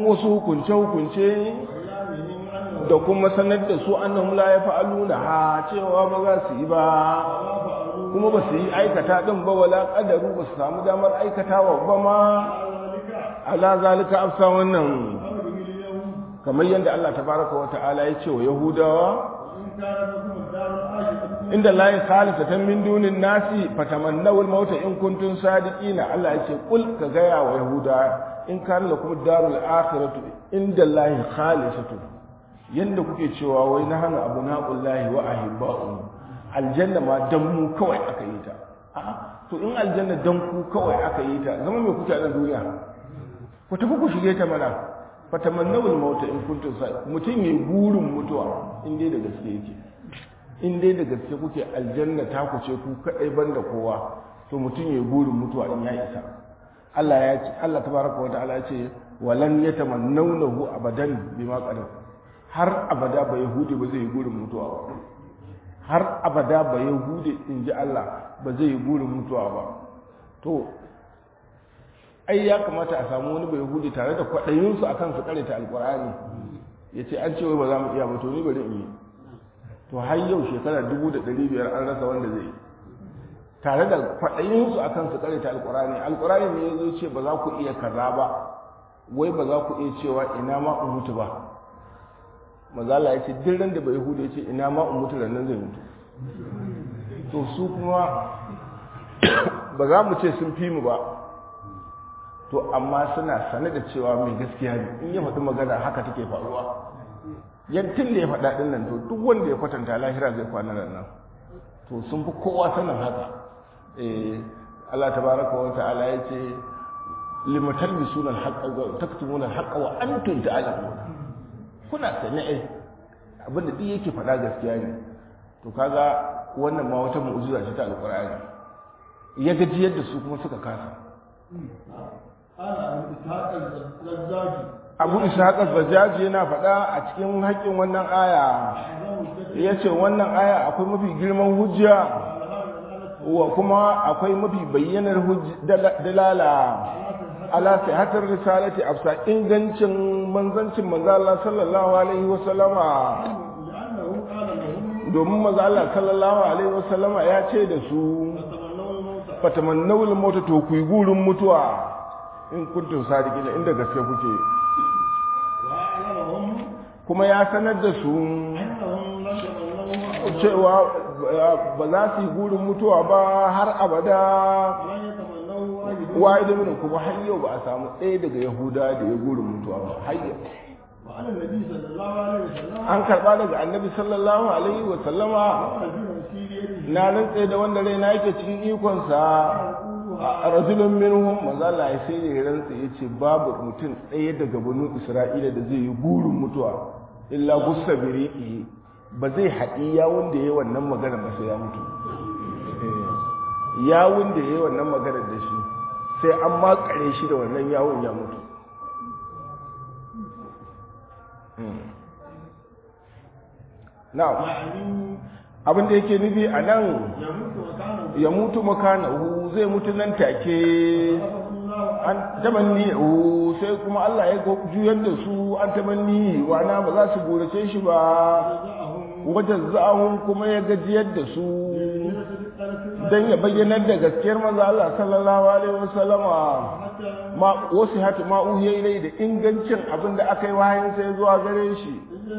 wasu hukunce-hukunce da kuma sanar da su annahum la yaf'aluna ha cewa ba za su yi ba kuma ba su yi aikata din ba wala qadaru ba su samu damar aikatawa ba ma ala zalika afsa wannan kamar yadda Allah tabaraka wa ta'ala ya ce wa yahudawa inda la khalisatan min dunin nasi fatamannawul mauta in kuntum sadiqina Allah ya ce kul ka gaya wa yahuda in kana lakum darul akhiratu inda la khalisatu yanda kuke cewa wai na hana abu naqullahi wa ahibba'u aljanna ma dan mu kawai aka yi ta a'a to in aljanna dan ku kawai aka yi ta zama me kuke a duniya ku tafi ku shige ta mana fatamannawul mauta in kuntum sadiqina mutum yayi burin mutuwa in dai da gaske yake in dai da gaske kuke aljanna ta ku ce ku kadai banda kowa to mutum yayi burin mutuwa in ya isa Allah ya ce Allah tabaraka wa ta'ala ya ce walan yatamannawnahu abadan bima qadar har abada ba yahudi ba zai yi burin mutuwa ba har abada ba yahudi in ji Allah ba zai yi burin mutuwa ba to ai ya kamata a samu wani bai yahudi tare da kwaɗayinsu akan su karanta alkur'ani ya ce an ce wai ba za mu iya ba to ni bari in yi to har yau shekara dubu da ɗari biyar an rasa wanda zai yi tare da kwaɗayinsu a kan su karanta alƙurani alƙurani ne ya zo ce ba za ku iya kaza ba wai ba za ku iya cewa ina ma in mutu ba mazala ya ce duk ran da bai hudu ya ce ina ma in mutu nan zai mutu to su kuma ba za mu ce sun fi mu ba to amma suna sane da cewa mai gaskiya ne in ya faɗi magana haka take faruwa yantin da ya faɗa ɗin nan to duk wanda ya kwatanta lahira zai kwana nan to sun fi kowa sanin haka Allah tabaraka wa ta'ala ya ce limatar bi sunan haƙa taktumuna haƙa wa antum ta'lamun kuna sane ai abinda duk yake faɗa gaskiya ne to kaga wannan ma wata mu'jiza ce ta alqur'ani ya gaji yadda su kuma suka kasa abu ishaq al-bajaji yana faɗa a cikin haƙƙin wannan aya ya ce wannan aya akwai mafi girman hujja wa kuma akwai mafi bayyanar dalala ala sihatar risalati afsa ingancin manzancin manzo Allah sallallahu alaihi wa sallama domin manzo Allah sallallahu alaihi wa sallama ya ce da su fatamannawul mauta to ku yi gurin mutuwa in kuntum sadiqina inda gaske kuke kuma ya sanar da su cewa ba za su yi gurin mutuwa ba har abada wa'idin mini kuma har yau ba a samu ɗaya daga yahuda da ya gurin mutuwa ba har yau an karɓa daga annabi sallallahu alaihi wa sallama na nan tsaye da wanda rai na yake cikin ikonsa a rajulun minhum manzo Allah ya sai ya rantsa yace babu mutum ɗaya daga banu Isra'ila da zai yi gurin mutuwa illa gussa biri'i ba zai haɗi yawun da ya yi wannan magana ba sai ya mutu yawun da ya yi wannan magana da shi sai an makare shi da wannan yawun ya mutu na'am abin da yake nufi a nan ya mutu makanahu zai mutu nan take an tamanni sai kuma Allah ya juyar da su an tamanni wana ba za su burace shi ba wajen za'ahun kuma ya gajiyar da su don ya bayyanar da gaskiyar maza Allah sallallahu alaihi wasallama ma wasu hatu ma ilai da ingancin abin da aka yi wahayin sai zuwa gare shi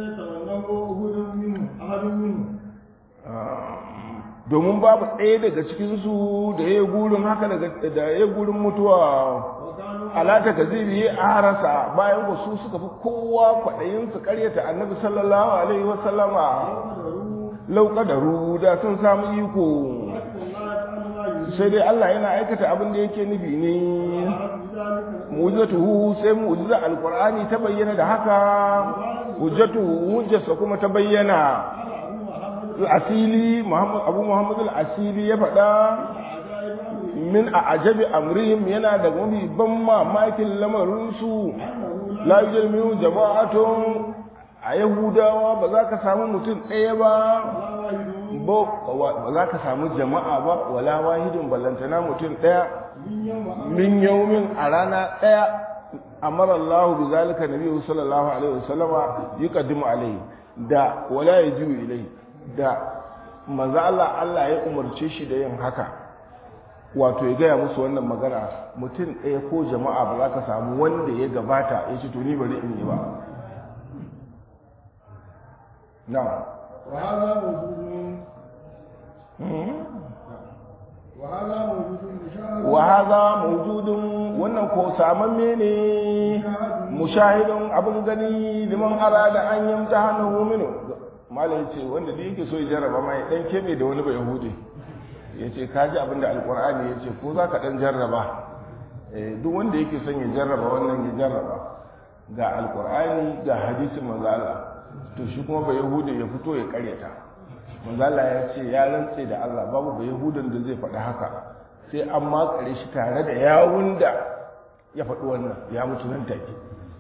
domin babu ɗaya daga cikinsu da ya gurin haka da ya gurin mutuwa alata ka zai biye a harasa bayan wasu suka fi kowa kwaɗayin su karyata annabi sallallahu alaihi wasallama lauƙadaru da sun samu iko sai dai Allah yana aikata abin da yake nufi ne mu'jizatuhu sai mu'jiza alqur'ani ta bayyana da haka hujjatuhu hujjarsa kuma ta bayyana asili abu muhammad al-asili ya faɗa min a ajabi amrihim yana da mafi ban mamakin lamarinsu la yujal minhu jama'atun a yahudawa ba za ka samu mutum ɗaya ba ba za ka samu jama'a ba wala wahidin ballantana mutum ɗaya min yaumin a rana ɗaya amara Allah bi zalika nabiyyu sallallahu alaihi wasallama yuqaddimu alaihi da wala yajiu ilaihi da manzo Allah Allah ya umarce shi da yin haka wato ya gaya musu wannan magana mutum ɗaya ko jama'a ba za ka samu wanda ya gabata ya ce to ni bari in yi ba na وهذا موجود وهذا موجود مشاهد wa hadha mawjudun wannan ko samamme ne mushahidun abin gani liman arada an yamta hannu minu malai ce wanda da yake so ya jarraba ma ya dan kebe da wani bai yahudi ya ce ka ji abin da alkur'ani ya ce ko za ka dan jarraba Eh, duk wanda yake son ya jarraba wannan ya jarraba ga alkur'ani ga hadisin manzo Allah to shi kuma bai yahudi ya fito ya karyata manzo Allah ya ce ya rantse da Allah babu bai yahudan da zai faɗi haka sai an makare shi tare da yawun da ya faɗi wannan ya mutu nan take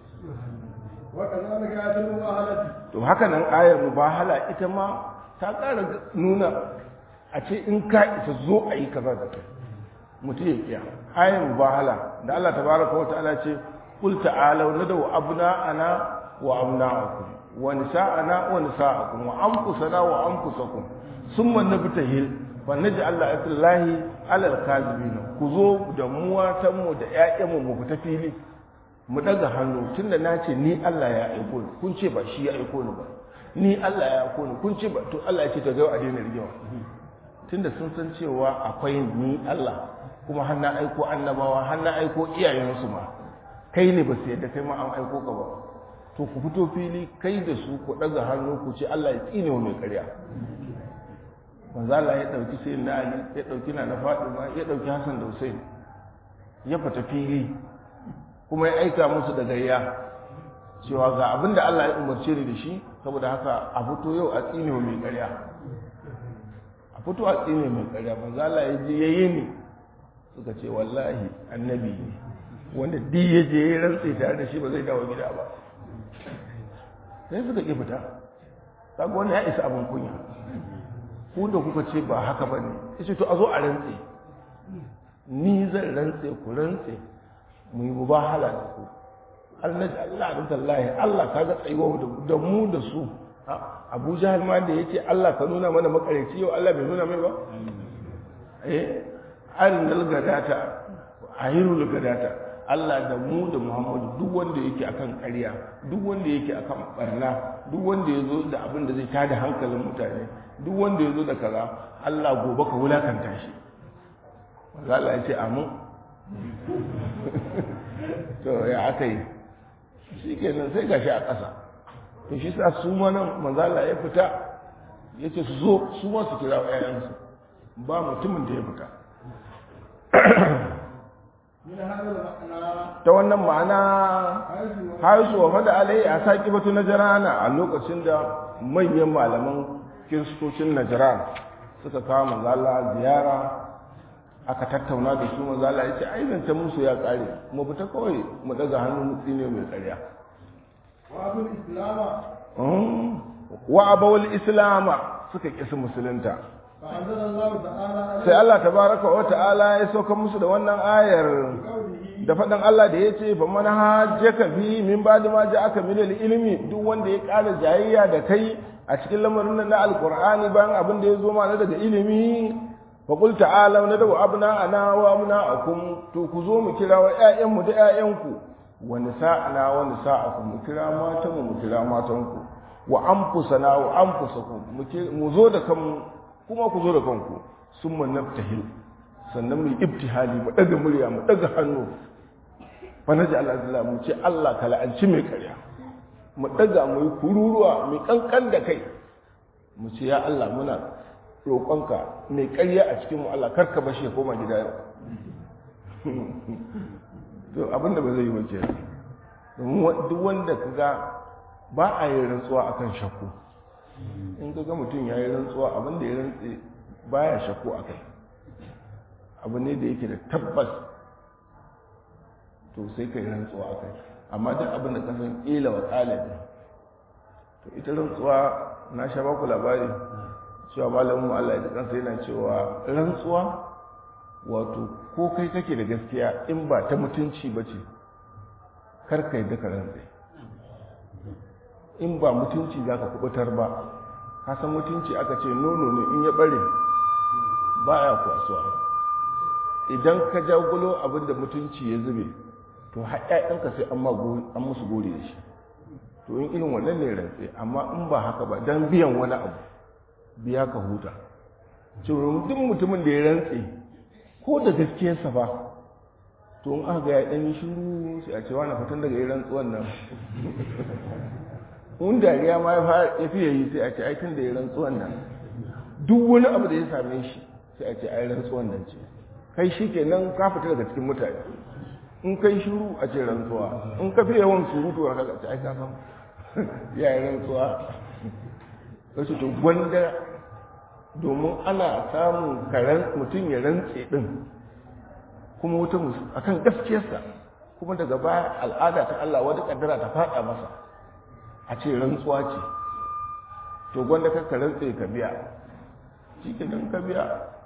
وكذلك آية المباهلة to haka nan ayar mubahala ita ma ta ƙara nuna a ce in ka isa zo a yi kaza da kai mutum ya kiya ayar mubahala da Allah tabaraka wa ta'ala ce qul ta'alu nadu abna'ana wa abna'akum wa nisa'ana wa nisa'akum wa anfusana wa anfusakum summa nabtahil fa naj'al la'atullahi 'ala al-kadhibin ku zo da mu watan mu da ƴaƴanmu mu fita fili mu daga hannu tunda na ce ni Allah ya aiko ni kun ce ba shi ya aiko ni ba ni Allah ya aiko ni kun ce ba to Allah ya ce ta ga a daina rigewa tunda sun san cewa akwai ni Allah kuma har na aiko annabawa har na aiko iyayensu ma kai ne ba su yadda kai ma an aiko ka ba to ku fito fili kai da su ku daga hannu ku ce Allah ya tsine wa mai ƙarya manzo Allah ya dauki sai na Ali ya dauki na Fatima ya dauki Hassan da Hussein ya fita fili kuma ya aika musu da gayya cewa ga abin da Allah ya umarce ni da shi saboda haka a fito yau a tsine mai ƙarya a fito a tsine mai ƙarya manzo Allah ya je yayi ni suka ce wallahi annabi ne wanda duk ya je ya rantse tare da shi ba zai dawo gida ba sai suka ki fita kaga wannan ya isa abin kunya ku da kuka ce ba haka bane yace to a zo a rantse ni zan rantse ku rantse mu yi mubahala da ku Allah Allah da tallahi Allah kaga tsayuwa da mu da su Abu Jahal ma da yace Allah ka nuna mana makareci yau Allah bai nuna mai ba eh arinal gadata ayirul gadata Allah da mu da Muhammadu duk wanda yake akan ƙarya duk wanda yake akan barna duk wanda yazo da abin da zai tada hankalin mutane duk wanda yazo da kaza Allah gobe ka wulakanta shi Allah ya ce amin to ya aka yi shi kenan sai gashi a ƙasa to shi sa su ma nan manzala ya fita ya ce su zo su ma su kira ƴaƴansu ba mutumin da ya fita من هذا المعنى ta wannan ma'ana حيث haisu wa fada alai a saƙi batu na jirana a lokacin da manyan malaman kiristocin najiran suka kawo manzala ziyara aka tattauna da su manzala ya ce ai zancen musu ya ƙare mu fita kawai mu daga hannun mutsi ne mai ƙarya وأبو الإسلام wa abawul islama suka kisa musulunta فأنزل الله تعالى sai Allah tabaraka wa ta'ala ya sauka musu da wannan ayar قوله da faɗin Allah da ya ce fa man hajjaka fi min ba'di ma ja'aka min al-ilmi duk wanda ya ƙara jayayya da kai a cikin lamarin nan na alqur'ani bayan abin da ya zo mana daga ilimi fa qul ta'ala na da abna ana wa abna'akum to ku zo mu kira wa ƴaƴanmu da ƴaƴanku wa nisa'ana wa nisa'akum mu kira matanmu mu kira matanku wa anfusana wa anfusakum mu ki- mu zo da kanmu kuma ku zo da kanku summa naftahil sannan mu yi ibtihali mu daga murya mu daga hannu fa naji Allah mu ce Allah ka la'anci mai karya mu daga mu yi kururuwa mu kankan da kai mu ce ya Allah muna roƙonka mai karya a cikin mu Allah karka bashi ya koma gida yau to abinda ba zai yi wace domin wa- duk wanda ka ga ba a yi rantsuwa akan shakku in ka ga mutum ya yi rantsuwa abinda ya rantse baya shakku a kai abu ne da yake da tabbas to sai ka yi rantsuwa a kai amma duk abin da ka san ƙila wa ƙalabi to ita rantsuwa na sha baku labari cewa malamin mu Allah ya ji kansa yana cewa rantsuwa wato ko kai kake da gaskiya in ba ta mutunci ba ce kar ka yadda ka rantse in ba mutunci za ka kubutar ba ka san mutunci aka ce nono ne in ya bare baya kwasuwa idan ka jagulo abin da mutunci ya zube to haƙaƙenka sai an musu gore da shi to in irin wannan ne rantse amma in ba haka ba don biyan wani abu biya ka huta cewa duk mutumin da ya rantse ko da gaskiyarsa ba to in aka ga ya ɗan yi shiru sai a ce wani fitan daga yi rantsuwan nan in dariya ma ya fiye yi sai a ce aikin da ya rantsuwan nan duk wani abu da ya same shi sai a ce ai rantsuwan nan ce kai shi ke nan ka fita daga cikin mutane in kai shiru a ce rantsuwa in ka fi yawan surutu a kaga ce ai ka san ya yi rantsuwa wasu to gwanda domin ana samun karen mutum ya rantse din kuma wuta musu akan gaskiyarsa kuma daga baya al'ada ta Allah wata kaddara ta faɗa masa a ce rantsuwa ce to gwanda ka rantse ka biya shi ke ka biya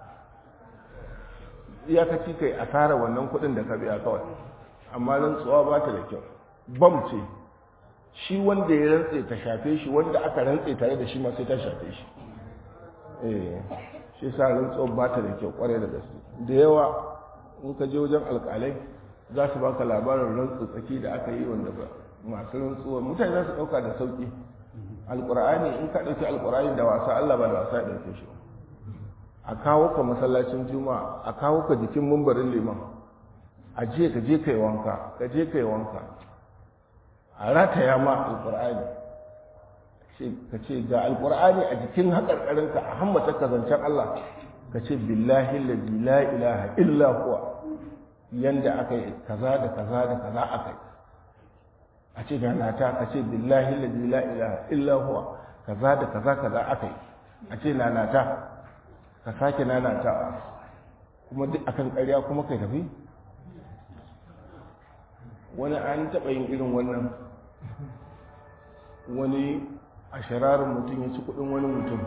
iyakaci kai asara wannan kudin da ka biya kawai amma rantsuwa ba ta da kyau bam ce shi wanda ya rantse ta shafe shi wanda aka rantse tare da shi ma sai ta shafe shi eh shi sa rantsuwa ba ta da kyau kwarai da gaske da yawa in ka je wajen alkalai za su baka labarin rantsu tsaki da aka yi wanda ba masu rantsuwa mutane za su dauka da sauki alkur'ani in ka dauki alkur'ani da wasa Allah ba da wasa ya dauke shi a kawo ka masallacin juma'a a kawo ka jikin mumbarin liman a je ka je kai wanka ka je kai wanka a rataya ma alkur'ani ka ce ga alkur'ani a jikin haƙarƙarinka a hammata ka zancen Allah ka ce billahi lazi la ilaha illa huwa yanda aka yi kaza da kaza da kaza aka yi a ce da nata ka ce billahi lazi la ilaha illa huwa kaza da kaza kaza aka yi a ce na nata ka sake nanatawa kuma duk akan ƙarya kuma kai tafi wani an taɓa yin irin wannan wani a shararin mutum ya ci kuɗin wani mutum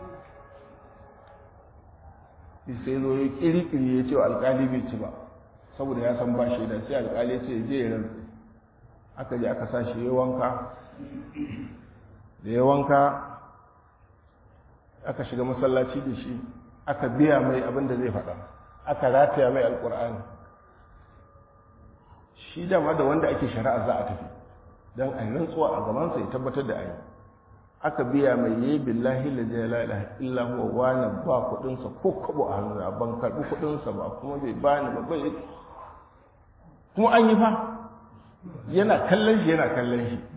sai zo ya ƙiri-ƙiri ya ce wa alƙali bai ci ba saboda ya san ba shi da sai alƙali ya ce je ya rantsi aka je aka sa shi ya wanka da ya wanka aka shiga masallaci da shi aka biya mai abin da zai faɗa aka rataya mai alƙur'ani shi dama da wanda ake shari'a za a tafi don a yi rantsuwa a gabansa ya tabbatar da ayi aka biya mai yi billahi la jala ilaha illa huwa wani ba kudinsa ko kwabo a hannu ban karbi kudinsa ba kuma bai bani ba bai kuma an yi fa yana kallon shi yana kallon shi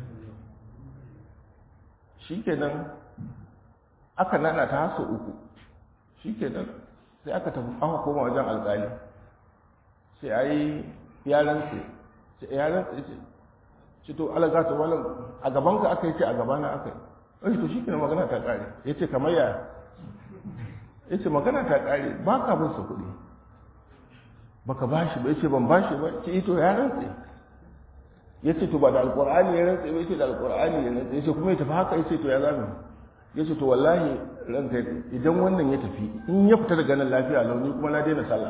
shikenan aka nana ta haso uku shikenan sai aka tafi aka koma wajen alƙali sai ayi ya rantse sai ya rantse ce ce to alaga ta malam a gaban ka aka yi ce a gabana aka yi wani to shi kina magana ta ƙare ya ce kamar ya ya ce magana ta ƙare ba ka bin sa kuɗi ba ka ba shi ba ya ce ban ba shi ba ce ito ya rantse ya ce to ba da alƙur'ani ya rantse ba ya ce da alƙur'ani ya rantse ya ce kuma ya tafi haka ya ce to ya zami ya ce to wallahi ranka idan wannan ya tafi in ya fita daga nan lafiya launi kuma na daina sallah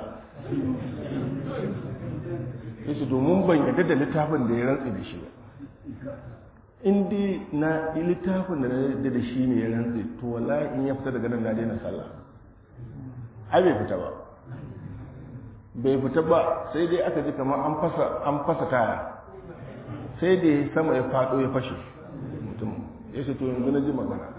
ya ce domin ban yadda da littafin da ya rantse da shi ba in dai na littafin da na yadda da shi ne ya rantse to wallahi in ya fita daga nan na daina sallah ai bai fita ba bai fita ba sai dai aka ji kamar an fasa an fasa taya sai da ya sama ya fado ya fashe mutum ya ce to yanzu na ji magana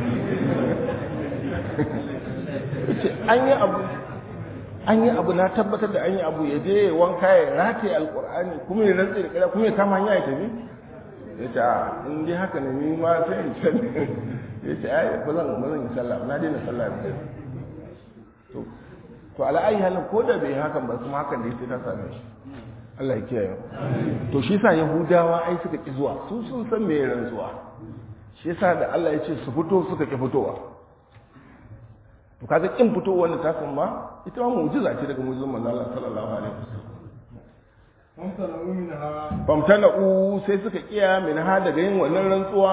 an yi abu an yi abu na tabbatar da an yi abu ya je wanka ya rataye alkur'ani kuma ya rantse da kira kuma ya kama hanya ya tafi ya ce a in dai haka ne ni ma sai in san ya ce ai ba zan ba zan yi sallah na daina sallah ne to to ala ayi halin ko da bai hakan ba kuma hakan da sai ta same shi Allah ya kiyaye to shi yasa yahudawa ai suka ki zuwa su sun san me rantsuwa shi yasa da Allah ya ce su fito suka ki fitowa to kaga kin fito wanda ta san ma ita ma mu'jiza ce daga mu'jizan manzo Allah sallallahu alaihi wasallam famtana'u sai suka kiya min ha daga yin wannan rantsuwa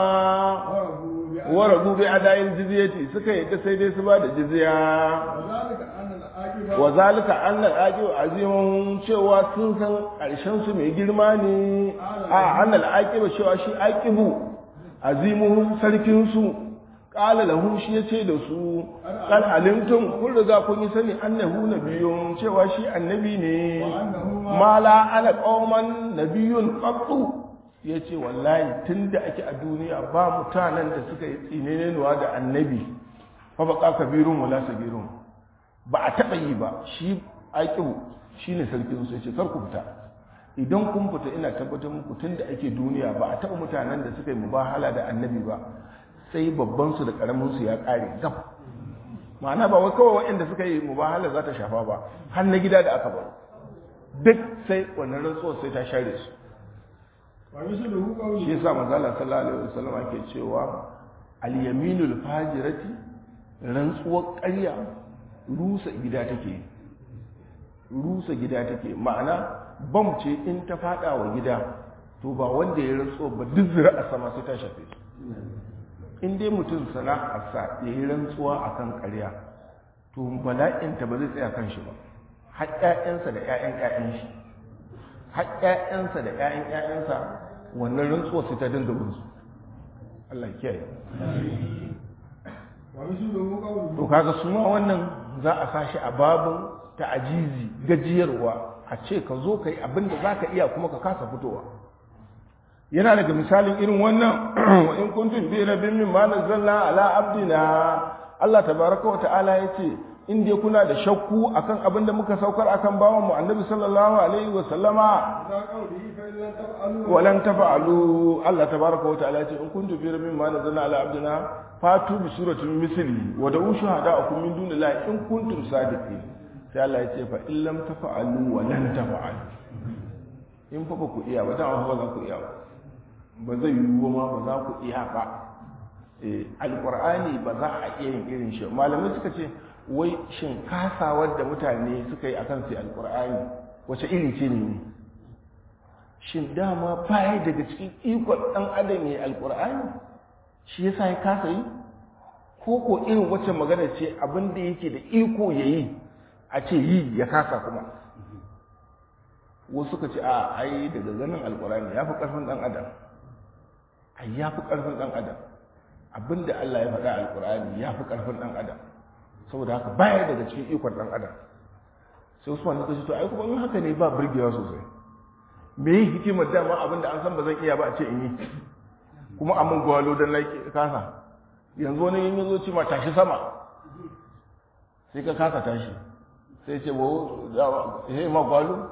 wa rabu bi adayin jizyati suka yadda sai dai su ba da jizya العاقبة wa zalika annal aqibu azimun cewa sun san karshen su mai girma ne a annal aqibu cewa shi aqibu azimuhum sarkin su qala lahum shi yace da su qal alimtum kun riga kun yi sani annahu nabiyyun cewa shi annabi ne ma la ana qauman nabiyyun qattu yace wallahi tunda ake a duniya ba mutanen da suka yi tsinenewa da annabi fa baqa kabirun wala sabirun ba a taɓa yi ba shi aikihu shi ne sarkin sai ce kar ku fita idan kun fita ina tabbatar muku tun da ake duniya ba a taɓa mutanen da suka yi mubahala da annabi ba sai babban su da karamin su ya ƙare gab ma'ana ba wai kawai waɗanda suka yi mubahala za ta shafa ba har na gida da aka bar duk sai wannan rantsuwar sai ta share su ومثله shi قوله yasa manzala sallallahu alaihi wasallam ake cewa al-yaminul fajirati rantsuwar ƙarya rusa gida take rusa gida take ma'ana bam ce in ta fada wa gida to ba wanda ya rantsuwa ba duk zira a sama sai ta shafe su in dai mutum sana'arsa ya yi rantsuwa a kan ƙarya to bala'inta ba zai tsaya kan shi ba har ƴaƴansa da ƴaƴan ƴaƴan shi har ƴaƴansa da ƴaƴan ƴaƴansa wannan rantsuwa sai ta dinga bin su Allah ya kiyaye ومثله قوله to kaga su ma wannan za a sashi a babin ta'ajizi gajiyarwa a ce ka zo ka yi abin da za ka iya kuma ka kasa fitowa yana daga misalin irin wannan wa in kuntum bi rabbin min ma nazzalna ala abdina Allah tabaraka wa ta'ala yace in dai kuna da shakku akan abin da muka saukar akan bawan mu annabi sallallahu alaihi wa sallama إلى قوله فإن لم تفعلوا walan tafa'alu Allah tabaraka wa ta'ala yace in kuntum fi rabbin ma nazzalna ala abdina fatu bi suratin misli wa da'u shuhada'akum min dunillahi in kuntum sadiqin sai Allah yace fa in lam tafa'alu wa lan tafa'alu in fa ba ku iya ba dan ba za ku iya ba ba zai yiwu ma ba za ku iya ba eh alqur'ani ba za a iya yin irin shi malamai suka ce wai shin kasawar da mutane suka yi akan sai alqur'ani wace iri ce ne shin dama baya daga cikin ikon ɗan adam ya yi alƙur'ani shi yasa ya kasa yi ko ko irin wacce magana ce abin da yake da iko ya yi a ce yi ya kasa kuma wasu suka ce a ai daga ganin alƙur'ani ya fi ƙarfin ɗan adam ai ya fi ƙarfin ɗan adam abin da Allah ya faɗa alƙur'ani ya fi ƙarfin ɗan adam saboda haka baya daga cikin ikon ɗan adam sai Usman ya ce to ai kuma in haka ne ba burgewa sosai me yi hikimar dama abin da an san ba zan iya ba a ce in yi kuma a mun gwalo don na kasa yanzu wani yin yazo ce ma tashi sama sai ka kasa tashi sai ce wo ya ma gwalo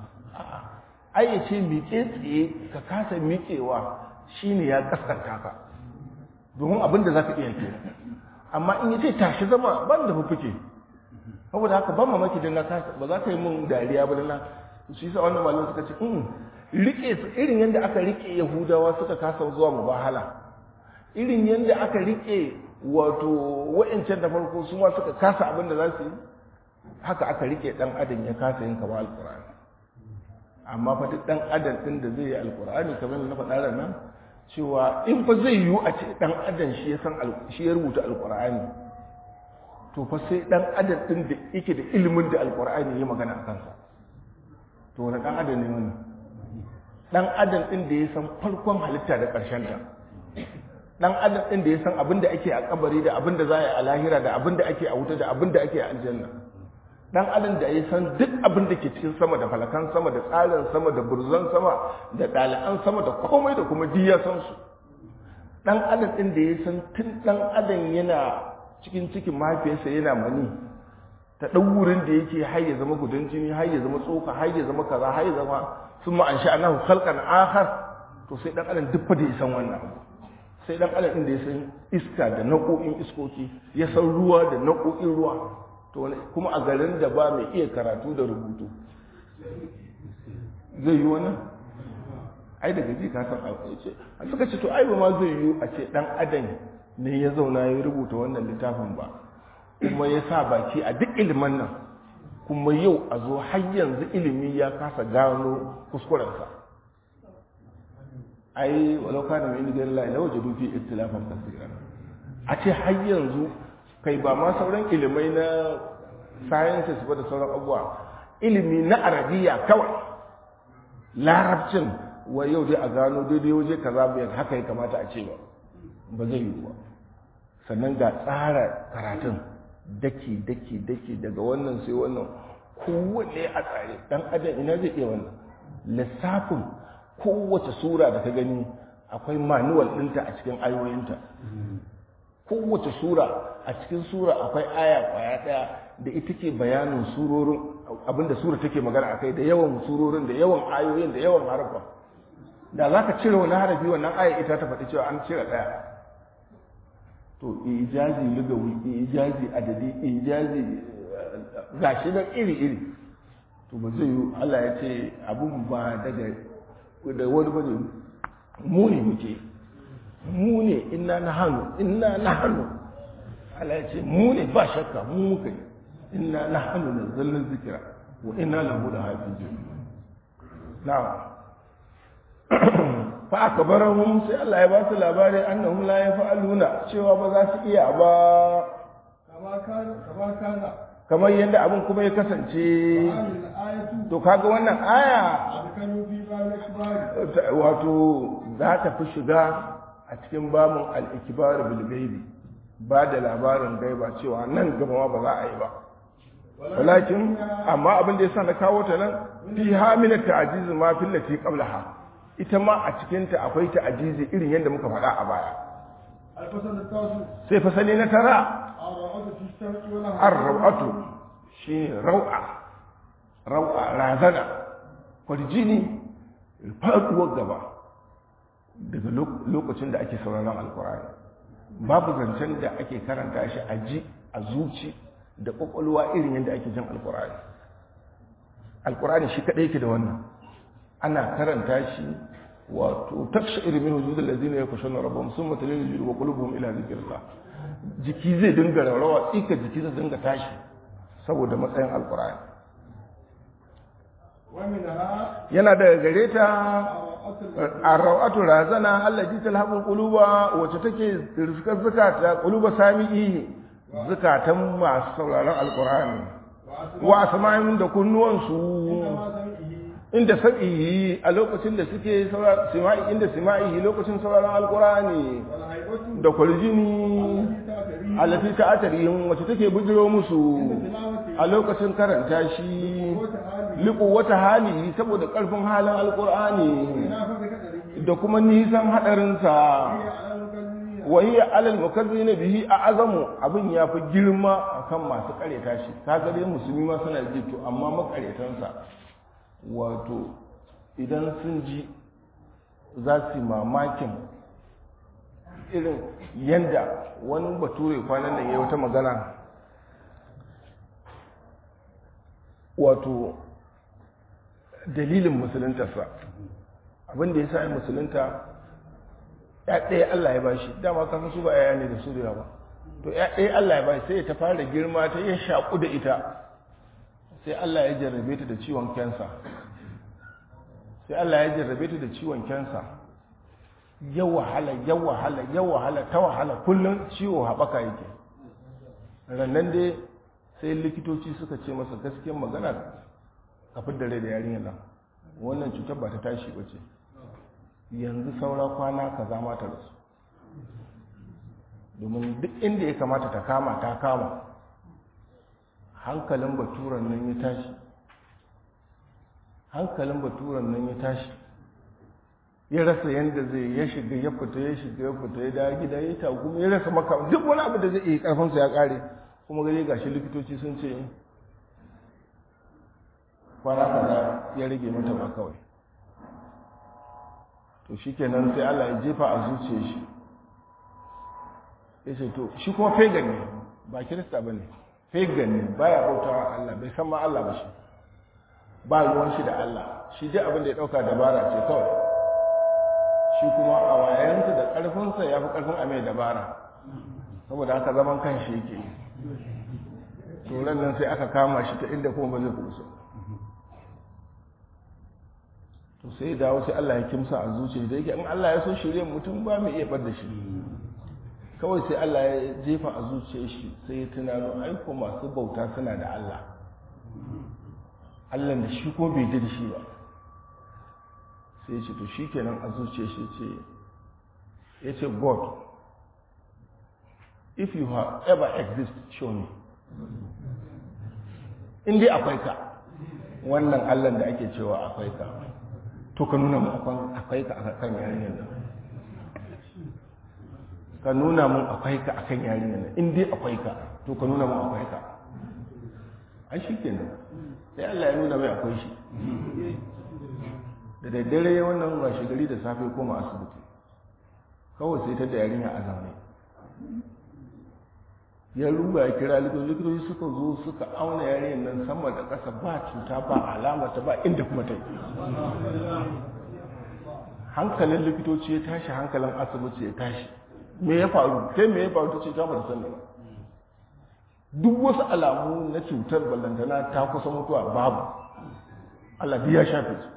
ai ya ce miƙe tsaye ka kasa miƙewa shine ya kaskanta ka domin abin da za ka iya ke amma in ya ce tashi sama ban da fufuke saboda haka ban mamaki don na kasa ba za ka yi mun dariya ba don na shi sa wannan malam suka ce in rike su irin yadda aka rike yahudawa suka kasa zuwa mubahala irin yadda aka rike wato wa'ancan da farko su ma suka kasa abin da za su yi haka aka rike dan adam ya kasa yin kama alkur'ani amma fa duk dan adam din da zai yi alkur'ani kamar na faɗa nan cewa in fa zai yiwu a ce dan adam shi ya san shi ya rubuta alkur'ani to fa sai dan adam din da yake da ilimin da alkur'ani ya magana a kansa to wani dan adam ne wannan dan adam din da ya san farkon halitta da ƙarshen ta dan adam din da ya san abin da ake a kabari da abin da za a yi a lahira da abin da ake a wuta da abin da ake a aljanna dan adam da ya san duk abin da ke cikin sama da falakan sama da tsarin sama da burzan sama da ɗali'an sama da komai da kuma duk ya san su dan adam din da ya san tun dan adam yana cikin cikin mahaifiyarsa yana mani ta ɗan wurin da yake har ya zama gudan jini har ya zama tsoka har ya zama kaza har ya zama sun ma an sha annahu khalqan akhar to sai dan adam duk fa da ya san wannan sai dan adam din da ya san iska da naƙoƙin iskoki ya san ruwa da naƙoƙin ruwa to kuma a garin da ba mai iya karatu da rubutu zai yi wannan ai daga ji ka san ce a suka ce to ai ba ma zai yi a ce dan adam ne ya zauna ya rubuta wannan littafin ba kuma ya sa baki a duk ilimin nan kuma yau a zo har yanzu ilimi ya kasa gano kuskurensa ai walau kana mai indigar la ila wajadu fi ikhtilafan kaseeran a ce har yanzu kai ba ma sauran ilimai na sciences ba da sauran abubuwa ilimi na arabiya kawai larabcin wa yau dai a gano daidai waje kaza biyar haka ya kamata a ce ba ba zai yi ba sannan ga tsara karatun daki daki daki daga wannan sai wannan kowanne a tsare dan adam ina zai iya wannan lissafin kowace sura da ka gani akwai manuwal ɗinta a cikin ayoyinta kowace sura a cikin sura akwai aya kwaya ɗaya da ita ke bayanin surorin abinda sura take magana a kai da yawan surorin da yawan ayoyin da yawan harfa da za ka cire wani harafi wannan aya ita ta faɗi cewa an cire ɗaya to ijazi lugawi ijazi adadi ijazi gashi nan iri iri to ba zai yi Allah ya ce abun ba daga da wani bane mu ne muke mu ne inna na hannu inna na hannu Allah ya ce mu ne ba shakka mu muka yi inna na hannu na zallin zikira wa inna lahu da hafizu na'am fa akbarahum sai Allah ya ba su labari annahum la yaf'aluna cewa ba za su iya ba kama kana kama kana kamar yadda abin kuma ya kasance hadhihi al-ayatu to kaga wannan aya adkalu fi ba'd al-ikhbari ta- wato za ta fi shiga a cikin babin al-ikbar bil gaibi ba da labarin gaiba cewa nan gaba ma ba za a yi ba walakin amma abin da yasa na kawo ta nan fi hamina ta'jiz ma fil lati qablaha ita ma a cikin ta akwai ta'jizi irin yadda muka faɗa a baya al-fasal al-tasu sai fasali na tara ar-ra'atu fi as-sam'i wa lahu ar-raw'atu shi rau'a rau'a razana kwarjini faduwar gaba daga lok- lokacin da ake sauraron alkur'ani babu zancen da ake karanta shi a ji a zuci da kwakwalwa irin yadda ake jin alkur'ani alkur'ani shi kadai yake da wannan ana karanta shi wato taksha irin hujudul ladina yakushuna rabbahum summa talinu judu wa qulubuhum ila zikrillah jiki zai dinga rawa tsika jiki zai dinga tashi saboda matsayin alkur'ani wa minha yana daga gare ta ar-ra'atu arrawatu razana allati talhabul quluba wacce take rizkar zakata quluba sami'i zakatan masu sauraron alkur'ani wa asma'in da kunnuwansu ma sam'ihi inda sab'i a lokacin da suke sauraron sima'i inda sima'i lokacin sauraron alkur'ani wal haybatu da kwaljini ta'tari allati ta'atarihin wacce take bujiro musu tilawati a lokacin karanta shi wa ta'ali liƙo wata hali saboda ƙarfin halin alƙur'ani ina fa bi kadari da kuma nisan haɗarinsa ya al-mukazzibina wahiyar alal mukazzi na bihi a azamu abin ya fi girma a kan masu ƙareta shi ta dai musulmi ma suna ji to amma makaretansa wato idan sun ji za su yi mamakin irin yanda wani bature kwanan nan ya yi wata magana wato dalilin musuluntarsa abinda ya sa ya musulunta ya ɗaya Allah ya bashi dama kasan su ba yaya ne da su da yawa to ya ɗaya Allah ya bashi sai ya ta fara girma ta ya shaƙu da ita sai Allah ya jarrabe ta da ciwon kensa sai Allah ya jarrabe ta da ciwon kensa ya wahala ya wahala ya wahala ta wahala kullum ciwo haɓaka yake rannan dai sai likitoci suka ce masa gaskiyar magana ka da rai da yarinyar nan wannan cutar ba ta tashi ba ce yanzu saura kwana ka zama ta rasu domin duk inda ya kamata ta kama ta kama hankalin baturan nan ya tashi hankalin baturan nan ya tashi ya rasa yadda zai ya shiga ya fita ya shiga ya fita ya dawo gida ya tagu ya rasa maka duk wani abu da zai iya karfinsa ya kare kuma gare gashi likitoci sun ce kwana kaza ya rage mata ba kawai to shi kenan sai Allah ya jefa a zuciya shi ya ce to shi kuma pagan ne ba kirista ba ne pagan ne baya bautawa Allah bai san ma Allah ba shi ba ruwan shi da Allah shi dai abin da ya dauka dabara ce kawai shi kuma a wayansa da karfinsa ya fi karfin a mai dabara saboda haka zaman kan shi yake to nan sai aka kama shi ta inda kuma ba zai kusa to sai dawo sai Allah ya kimsa a zuciya da yake in Allah ya so shirye mutum ba mai iya bar da shi kawai sai Allah ya jefa a zuciyar shi sai ya tunano aiko masu bauta suna da Allah Allah da shi ko bai ji da shi ba sai ya ce to shi kenan a zuciyar shi ce ya ce God if you have ever exist show me in dai akwai ka wannan Allah da ake cewa akwai ka to ka nuna mu akwai ka a kan yarinyar nan ka nuna mun akwai ka akan yarinyar nan in dai akwai ka to ka nuna mun akwai ka ai shi kenan sai Allah ya nuna mai akwai shi da daddare wannan washe gari da safe koma asibiti kawai sai ta da yarinya a zaune ya ruba ya kira likitoci likitoci suka zo suka auna yarinyar nan sama da ƙasa ba cuta ba alamata ba inda kuma ta yi hankalin likitoci ya tashi hankalin asibiti ya tashi me ya faru sai me ya faru ta ce ta bata sani ba duk wasu alamu na cutar ballantana ta kusa mutuwa babu Allah ya shafe su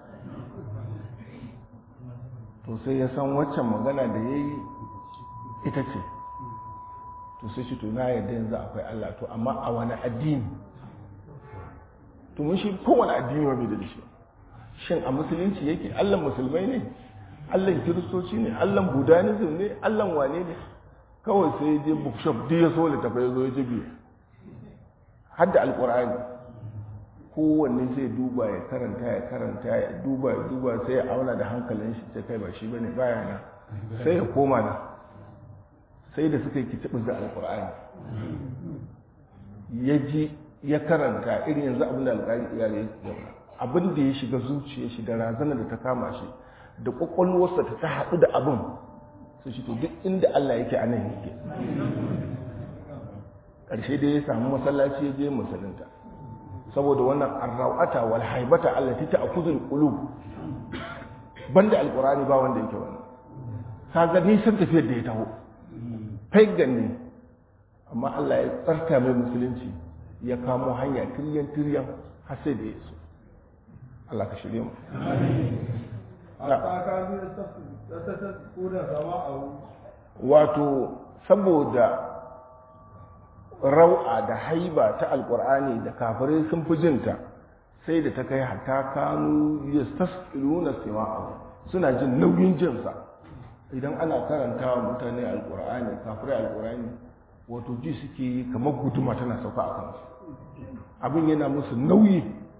to sai ya san waccan magana da ya yi ita ce to sai shi to na yadda yanzu akwai Allah to amma a wani addini to mun shi kowane addini wa bai da shi shin a musulunci yake Allah musulmai ne Allah kiristoci ne Allah budanism ne Allah wane ne kawai sai ya je bookshop duk ya so littafa ya zo ya jibi har da alkur'ani kowanne sai duba ya karanta ya karanta ya duba ya duba sai ya auna da hankalin shi sai kai ba shi bane baya na sai ya koma na sai da suka yi kitibin da alkur'ani ya ji ya karanta irin yanzu abin da alƙari iyalai ya abin da ya shiga zuciya shi da razana da ta kama shi da kwakwalwarsa ta ta haɗu da abin su shi to duk inda Allah yake a nan yake ƙarshe da ya samu masallaci ya je musulunta saboda wannan arrawata wal haibata allati ta'khudul qulub banda alqur'ani ba wanda yake wannan kaga nisan tafiyar da ya taho pagan ne amma Allah ya tsarta mai musulunci ya kamo hanya tiryan tiryan har sai da ya so Allah ka shirye mu wato saboda rau'a da haiba ta alkur'ani da kafirai sun fi jinta sai da ta kai hatta kanu yastasqiluna sima'ahu suna jin nauyin jinsa idan ana karanta wa mutane alkur'ani kafirai alkur'ani wato ji suke yi kamar guduma tana sauka a kansu abin yana musu nauyi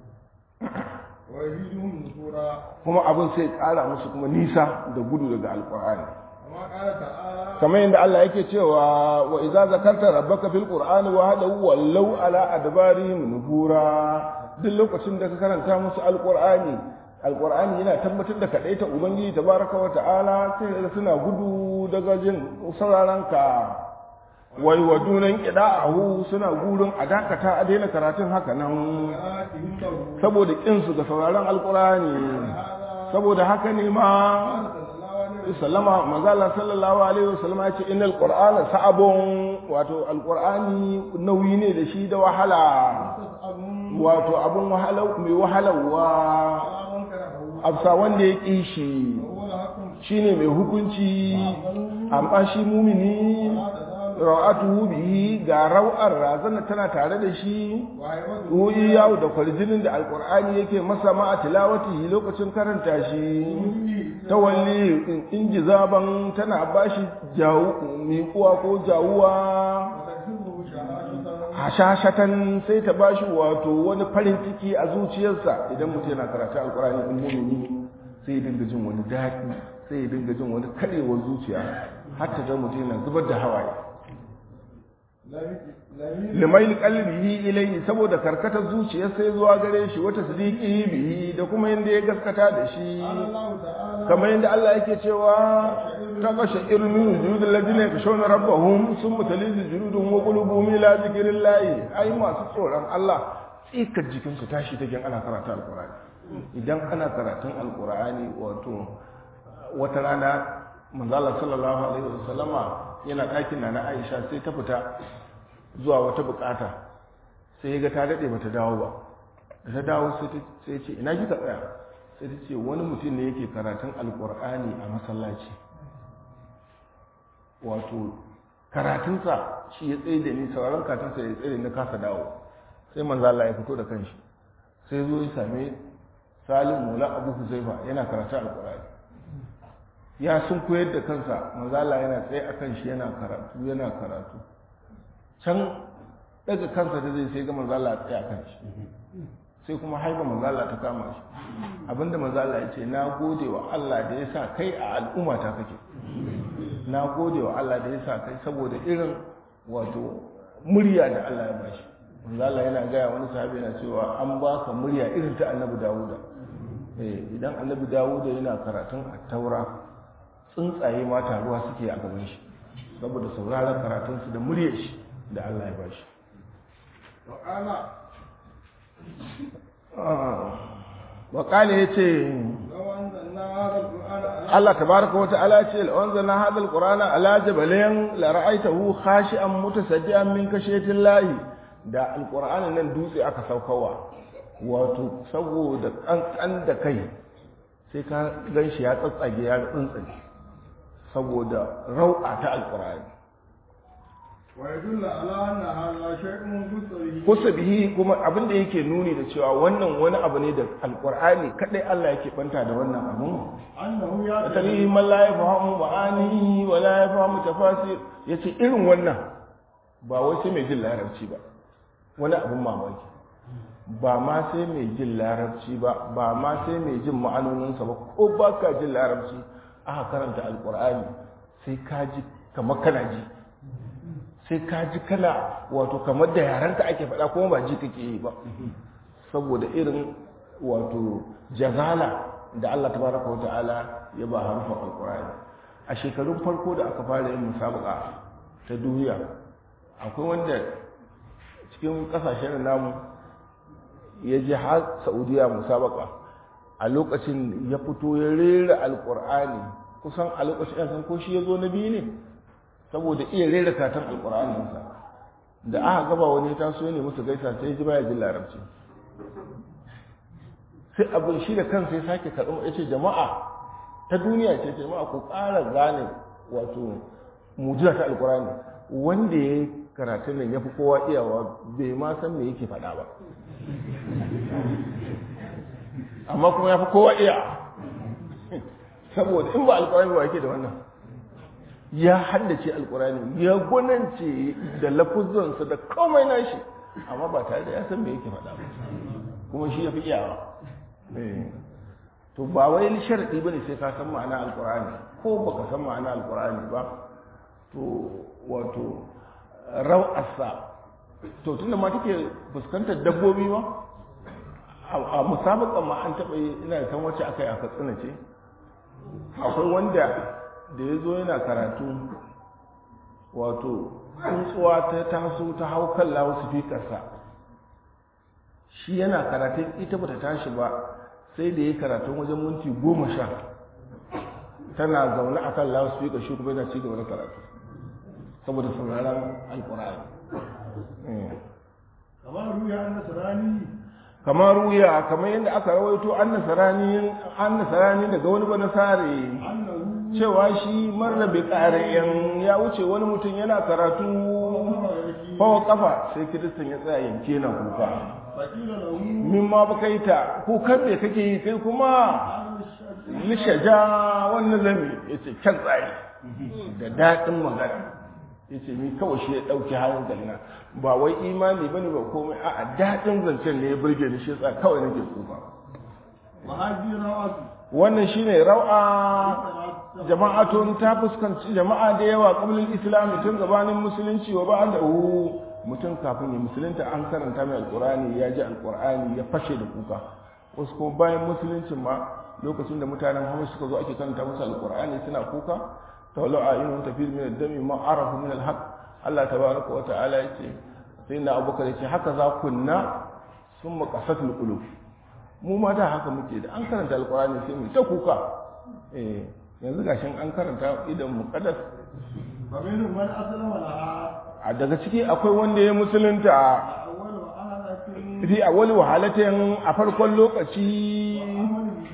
kuma abin sai kara musu kuma nisa da gudu daga alkur'ani kamar yadda Allah yake cewa wa idza zakarta rabbaka fil qur'ani wa hada wallau ala adbarihim nufura duk lokacin da ka karanta musu alqur'ani alqur'ani yana tabbatar da kadaita ubangiji tabaraka wa ta'ala sai suna gudu daga jin sauraron ka wai wadunan qida'ahu suna gurin a dakata a daina karatun haka nan saboda kin su ga sauraron alqur'ani saboda haka ne ma sallama manzala sallallahu alaihi wasallam ya ce innal qur'ana sa'abun wato alqur'ani nauyi ne da shi da wahala wato abun wahala mai wahalawa absa wanda ya ƙi shi shine mai hukunci amma shi mumini ra'atuhu bihi ga rau'ar razana tana tare da shi wuyi yawo da kwarjinin da alkur'ani yake masa ma a tilawati lokacin karanta shi tawalli in ji zaban tana bashi jawu miƙuwa ko jawuwa hashashatan sai ta bashi wato wani farin ciki a zuciyarsa idan mutum yana karatu alkur'ani in mumini sai ya dinga jin wani daɗi sai ya dinga jin wani karewar zuciya har ta ga mutum yana zubar da hawaye limail qalbihi ilayhi saboda karkatar zuciyar sai zuwa gare shi wata sadiqihi bihi da kuma yanda ya gaskata da shi kamar yanda Allah yake cewa taqasha irmin juludul ladina yakshawna rabbahum summa talizu juluduhum wa qulubuhum ila zikrillahi ai masu tsoron Allah tsikar jikin su tashi take ana karatu alqur'ani idan ana karatun alqur'ani wato wata rana manzo Allah sallallahu alaihi wasallama yana ɗakin na na Aisha sai ta fita zuwa wata bukata sai ya ga ta daɗe bata dawo ba da ta dawo sai ce ina kika tsaya sai ta ce wani mutum ne yake karatun alkur'ani a masallaci wato karatunsa shi ya tsaye da ni sauraron karatunsa ya tsaye da ni kasa dawo sai manzo Allah ya fito da kanshi sai zo ya same Salim Mula Abu Huzaifa yana karatu alqur'ani ya sun koyar da kansa manzo Allah yana tsaye akan shi yana karatu yana karatu can daga kansa da zai sai ga manzo Allah ya tsaye akan shi sai kuma haifa manzo Allah ta kama shi abinda manzo Allah ya ce na gode wa Allah da ya sa kai a al'umma ta kake na gode wa Allah da ya sa kai saboda irin wato murya da Allah ya bashi manzo Allah yana gaya wani sahabi yana cewa an baka murya irin ta Annabi Dawuda eh idan Annabi Dawuda yana karatun at-Taura tsuntsaye ma taruwa suke a gaban shi saboda sauraron karatun su da muryar shi da Allah ya bashi وقال wa ya ce لو أنزلنا هذا القرآن على Allah tabaraka wa ta'ala ce anzalna hadha alqur'ana ala jabalin la ra'aytahu khashi'an mutasaddian min kashatin lahi da alqur'anin nan dutse aka saukawa wato saboda kankan da kai sai ka ganshi ya tsatsage ya tsuntsage saboda rau'a ta alqur'ani ويدل على أن هذا شيء قصري kusa bihi kuma abin da yake nuni da cewa wannan wani abu ne da alqur'ani kadai Allah yake banta da wannan abun أنه tarihi يأتي man la yafhamu ma'ani wa la yafhamu tafasir yace irin wannan ba wai sai mai jin larabci ba wani abun mamaki ba ma sai mai jin larabci ba ba ma sai mai jin ma'anoninsa ba ko ba ka jin larabci aka karanta alqur'ani sai ka ji kamar kana ji sai ka ji kana wato kamar da yaranka ake faɗa kuma ba ji kake yi ba saboda irin wato jazala da Allah tabaraka wa ta'ala ya ba harufan alkur'ani a shekarun farko da aka fara yin musabaka ta duniya akwai wanda cikin kasashen namu ya je har saudiya musabaka a lokacin ya fito ya rera alkur'ani kusan a lokacin yan ko shi ya zo na biyu ne saboda iya rera katon alkur'aninsa da aka gaba wani ta so ne musu gaisa sai ji baya jin larabci sai abin shi da kansa ya sake karɓar ya ce jama'a ta duniya ce jama'a ku ƙara gane wato mujiza ta alkurani wanda ya yi karatun nan ya fi kowa iyawa bai ma san me yake faɗa ba amma kuma ya fi kowa iya saboda in ba alkurani ba yake da wannan ya haddace alkurani ya gwanance da lafuzansa da komai nashi amma ba tare da ya san me yake faɗa ba kuma shi ya fi iyawa to ba wai sharadi bane sai ka san ma'ana alqur'ani ko baka san ma'ana alqur'ani ba to wato raw'asa to tunda ma take fuskantar dabbobi ma a musabakan ma an taɓa yi ina san wacce aka yi a katsina ce akwai wanda da ya zo yana karatu wato tsuntsuwa ta taso ta hau kan lawo su shi yana karatun ita bata tashi ba sai da ya karatun wajen minti goma sha tana zaune a kan loudspeaker shi kuma yana ci gaba da karatu saboda sauraron alkur'ani kamar ruya an nasarani kamar ruya kamar yadda aka rawaito an nasarani an nasarani daga wani ba nasare annahu cewa shi marar bai ƙarayen ya wuce wani mutum yana karatu fawa kafa sai kiristan ya tsaya yanke na kuka fakila lahu min ma ba kai ta kukan me kake yi kai kuma lishaja wannan zami ya ce kyan tsari da daɗin magana ya ce ni kawai shi ya ɗauki halin galina ba wai imani bane ba komai a'a daɗin zancen ne ya burge ni shi yasa kawai nake kuka mahajira wasu wannan shine rau'a jama'atun ta fuskanci jama'a da yawa qablul islam tun gabanin musulunci wa ba'dahu mutum kafin ya musulunta an karanta mai alqur'ani ya ji alqur'ani ya fashe da kuka wasu kuma bayan musuluncin ma lokacin da mutanen Hamas suka zo ake karanta musu alqur'ani suna kuka tawallu a'yunun tafid min ad-dami ma arafu min al-haq Allah tabaraka wa ta'ala yace sai na Abubakar yace haka za kunna summa qasatul qulub mu ma da haka muke da an karanta alqur'ani sai mu ta kuka eh yanzu gashin an karanta idan muqaddas faminun man aslama laha a daga ciki akwai wanda ya musulunta awwalu ahadatin fi awwal wahalatin a farkon lokaci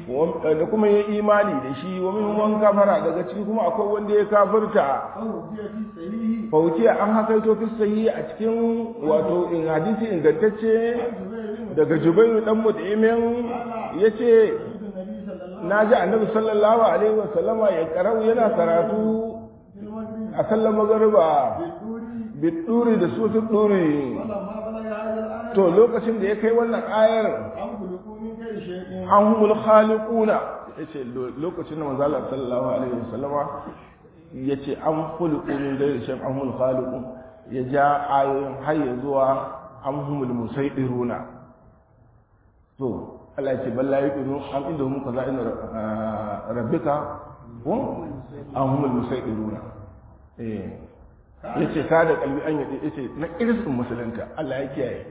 da kuma ya imani da shi wa min wan kafara daga ciki kuma akwai wanda ya kafirta أو في في صحيح fauki an hakaito fi sahihi a cikin wato in hadisi ingantacce جبير بن daga jubairu dan mut'imin yace مسعود النبي صلى الله na ji annabi sallallahu alaihi wa sallama ya karau yana karatu في المغرب a sallar magariba بالدور biduri da sutun duri فلما بلغ هذه الآية to lokacin da ya kai wannan ayar أم خلقوا من غير شيء an humul khaliquna yace lo- lokacin da manzo Allah sallallahu alaihi wa sallama yace an khuluqu min ghairi shay'in an humul khaliqun ya ja ayoyin har ya zuwa an humul musaidiruna to Allah yace balla yuqinu am inda hum kaza inna rabbika hum an humul musaidiruna eh yace ka da kalbi an yi yace na irsin musulunta Allah ya kiyaye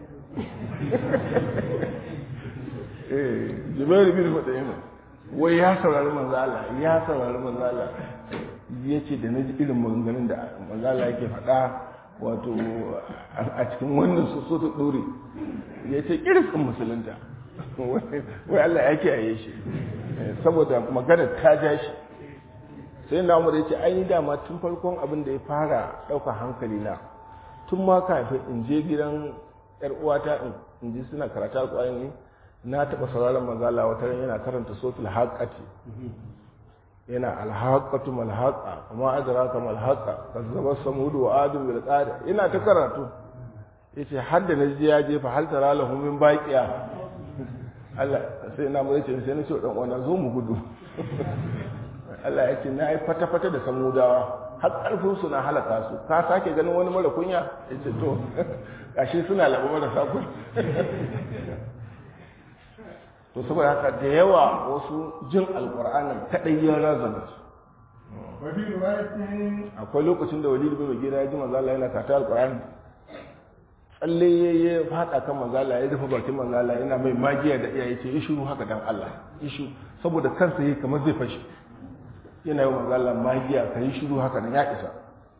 eh jibairu bin mutsayin wai ya saurari manzala ya saurari manzala ya ce da na ji irin maganganun da manzala yake faɗa wato a cikin wannan soso ta ɗore ya ce kirkin musulunta wai Allah ya kiyaye shi saboda magana ta ja shi sai na umar ya ce an yi dama tun farkon abin da ya fara ɗaukar hankali na tun ma kafin in je gidan yar uwata in ji suna karata alƙwayani na taɓa sauraron manzala wata ran yana karanta sotul haƙati yana alhaƙatu malhaƙa kuma adraka malhaƙa kazzaba samudu wa adun bil qada yana ta karatu yace har da naji ya jefa hal tara lahum min baqiya Allah sai na mu yace sai na ce dan uwana zo mu gudu Allah ya ce na yi fata-fata da samudawa har ƙarfin su na halaka su ka sake ganin wani mara kunya ya ce to gashi suna labu marasa kun to saboda haka da yawa wasu jin alƙur'anin kaɗai ya razana su وفي رواية akwai lokacin da walid bin gira ya ji manzala yana kata alƙur'ani tsalle ya yi faɗa kan manzala ya rufe bakin manzala yana mai magiya da iyaye ce yi shiru haka dan Allah yi shiru saboda kansa yi kamar zai fashe yana yi manzala magiya ka yi shiru haka nan ya isa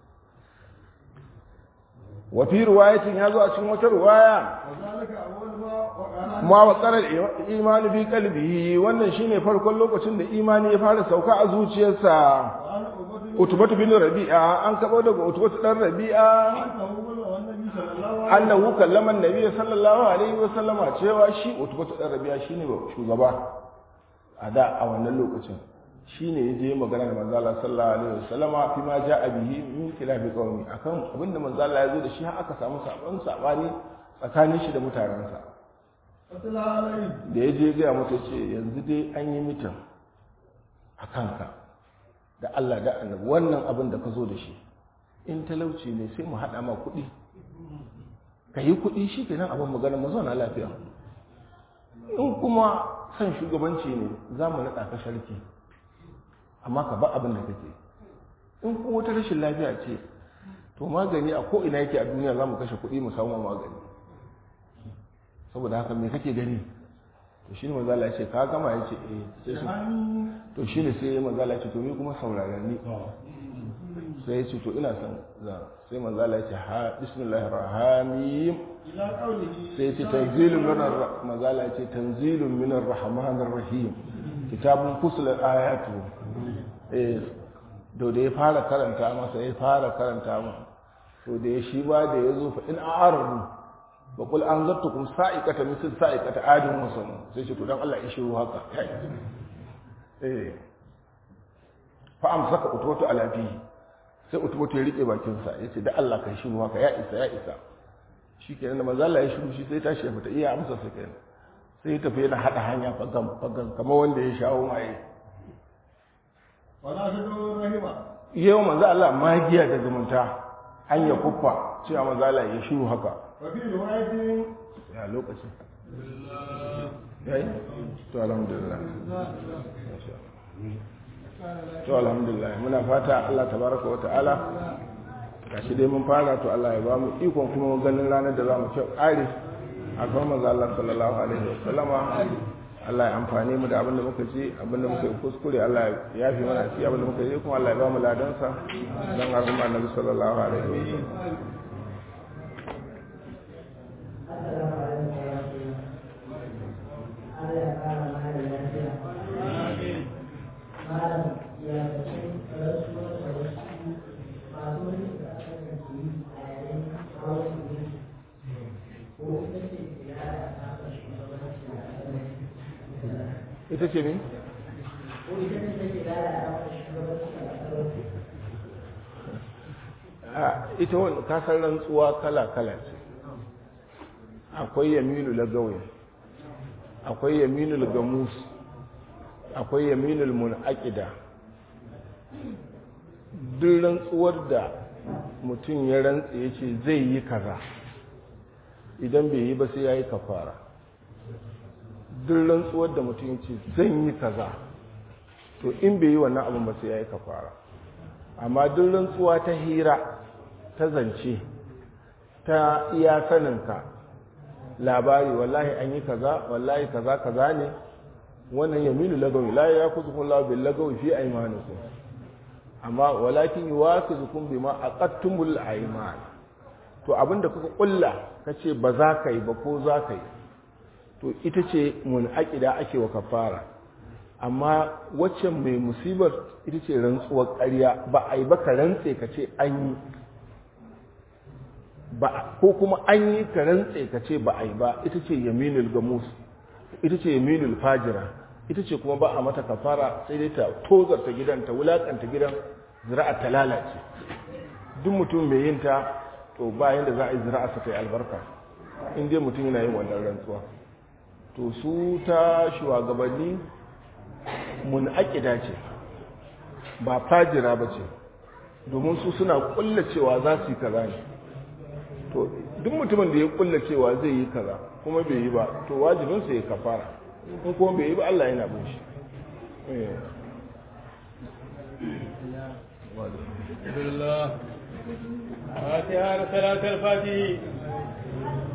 wa fi riwayatin ya zo a cikin wata riwaya وذلك أول ما وقع ma wa tsarar imani fi kalbi wannan shine farkon lokacin da imani ya fara sauka a zuciyarsa وأنا أبدل utubatu bin rabi'a an kabo daga utubatu dan rabi'a أنه بلغ النبي صلى الله عليه annahu kallama annabi sallallahu alaihi wa sallama cewa shi utubatu dan rabi'a shine shugaba a da a wannan lokacin shine yaje magana da manzo Allah sallallahu alaihi wa sallama fi ma ja'a bihi min khilafi qaumi akan abinda manzo Allah ya zo da shi har aka samu sabon sabani tsakanin shi da mutanensa فطلع عليه da ya je gaya mata ce yanzu dai an yi mitin a kanka da Allah da annabi wannan abin da ka zo da shi in talauci ne sai mu haɗa ma kuɗi ka yi kuɗi shi ke nan abin magana mu zauna lafiya in kuma son shugabanci ne za mu naɗa ka sharki amma ka ba abin da kake in kuma wata rashin lafiya ce to magani a ko'ina yake a duniya za mu kashe kuɗi mu samu magani saboda haka me kake gani to shi ne mazala ya ce ka gama ya ce eh sai su يعني to shi ne sai mazala ya ce to ni kuma saurara ni sai ya ce to ina son za sai mazala ya ce ha bismillahir rahmanir إلى قوله sai ya ce tanzilun min ar mazala ya ce tanzilun min ar-rahmanir rahim kitabun fusilat ayatu eh do da ya fara karanta masa ya fara karanta masa to da ya shi ba da ya zo fa in a'aradu wa qul anzartukum sa'iqata misl sa'iqata adin wa sama sai shi to dan Allah ya shiru haka eh fa amsaka utwatu ala fi sai utwatu ya rike bakin sa yace da Allah kai shiru haka ya isa ya isa shikenan da manzo Allah ya shiru shi sai tashi ya fita iya amsa sai kenan sai ya tafi yana hada hanya fagan fagan kamar wanda ya shawo maye ولا تدعوا رحمة yau manzo Allah magiya da zumunta an ya kuffa cewa manzo Allah ya shiru haka وفي رواية ya lokaci yayi to alhamdulillah to alhamdulillah muna fata Allah tabaraka wa ta'ala gashi dai mun fara to Allah ya bamu ikon kuma ganin ranar da zamu ci kare a kan manzo Allah sallallahu alaihi wa sallama Allah ya amfane mu da abin da muka ji abin da muka yi kuskure Allah ya yafi mana shi abin da muka yi kuma Allah ya bamu ladansa dan arhama annabi sallallahu alaihi wa sallam Allah ya kara mana lafiya. ita ce ne ita wani kasar rantsuwa kala-kala ce akwai yaminu lagawai akwai yaminu lagamus akwai yaminu munakida duk rantsuwar da mutum ya rantse ya ce zai yi kaza idan bai yi ba sai ya yi kafara duk rantsuwar da mutum ya ce zan yi kaza to in bai yi wannan abin ba sai ya yi kafara amma duk rantsuwa ta hira ta zance ta iya saninka labari wallahi an yi kaza wallahi kaza kaza ne wannan yaminu lagawi la ya kuzu kun lawa bil lagawi fi aymanikum amma walakin yuwakizukum bima aqattumul ayman to abinda kuka kulla kace ba za ka yi ba ko za ka yi to ita ce munaqida ake wa kafara amma waccan mai musibar ita ce rantsuwar ƙarya ba a yi ba ka rantse ka ce an yi ba ko kuma an yi ka rantse ka ce ba a yi ba ita ce yaminul gamus ita ce yaminul fajira ita ce kuma ba a mata kafara sai dai ta tozarta gidan ta wulakanta gidan zira'a ta lalace duk mutum mai yin ta to ba yanda za a yi zira'a sa kai albarka in dai mutum yana yin wannan rantsuwa to su ta shugabanni mun aƙida ce ba fajira ba ce domin su suna ƙulla cewa za su yi kaza ne to duk mutumin da ya ƙulla cewa zai yi kaza kuma bai yi ba to wajibinsa ya kafara in kuma bai yi ba Allah yana bin shi Alhamdulillah. Fatiha da salatul Fatihi.